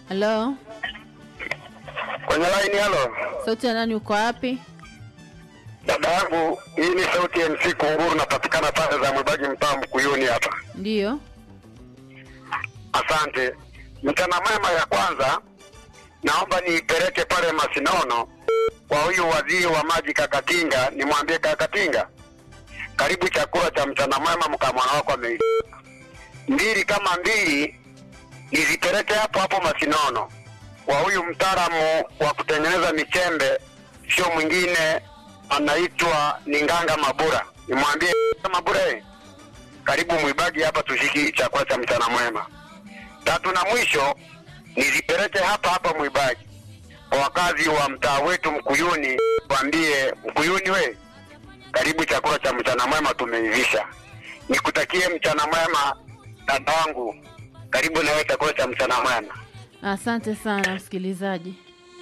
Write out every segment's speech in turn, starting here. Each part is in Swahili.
Halo, Kwenye line halo. sauti ya nani? Uko wapi? Dada yangu, hii ni sauti ya MC Kunguru, napatikana pale za Mwibaji mtaa Mkuyuni hapa. Ndiyo. Asante. Mchana mwema ya kwanza, naomba niipeleke pale Masinono kwa huyu waziri wa maji Kakatinga, nimwambie Kakatinga, karibu chakula cha mchana mwema, mkamwana wako ame mbili kama mbili, nizipeleke hapo hapo Masinono kwa huyu mtaalamu wa kutengeneza michembe, sio mwingine, anaitwa Ninganga Mabura, nimwambie Mabura, eh, karibu Mwibagi hapa tushiki chakula cha mchana mwema. Tatu na mwisho nizipeleke hapa hapa Mwibagi kwa wakazi wa mtaa wetu Mkuyuni, waambie Mkuyuni we, karibu chakula cha mchana mwema tumeivisha. Nikutakie mchana mwema dada wangu, karibu na wewe chakula cha mchana mwema. Asante sana msikilizaji.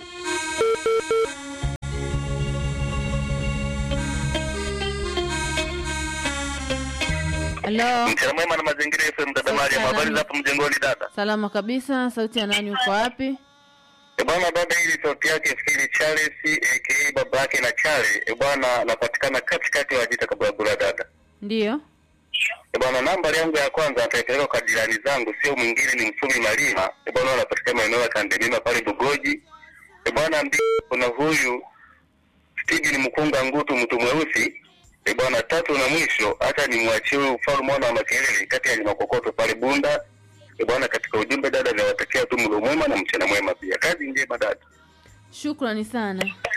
Halo, Mchana mwema na mazingira FM dada Mariam, habari za hapo mjengoni dada? salama kabisa. Sauti ya nani? Uko wapi? E bwana dada, hili sauti yake fikiri Charles aka baba yake na Chale. E bwana, napatikana katikati ya Wajita Kabagula dada. Ndiyo. E bwana, nambari yangu ya kwanza nitaipeleka kwa jirani zangu, sio mwingine ni Msumi Malima. E bwana, anapatikana maeneo ya Kandemima pale Bugoji. E bwana, mbili kuna huyu Steven Mkunga Ngutu, mtu mweusi. E bwana, tatu na mwisho, hata nimwachie huyu mfalme mwana wa makelele kati ya Limakokoto pale Bunda. E bwana, katika ujumbe dada, nawatakia tu mlo mwema na mchana mwema pia. Kazi njema dada. Shukrani sana.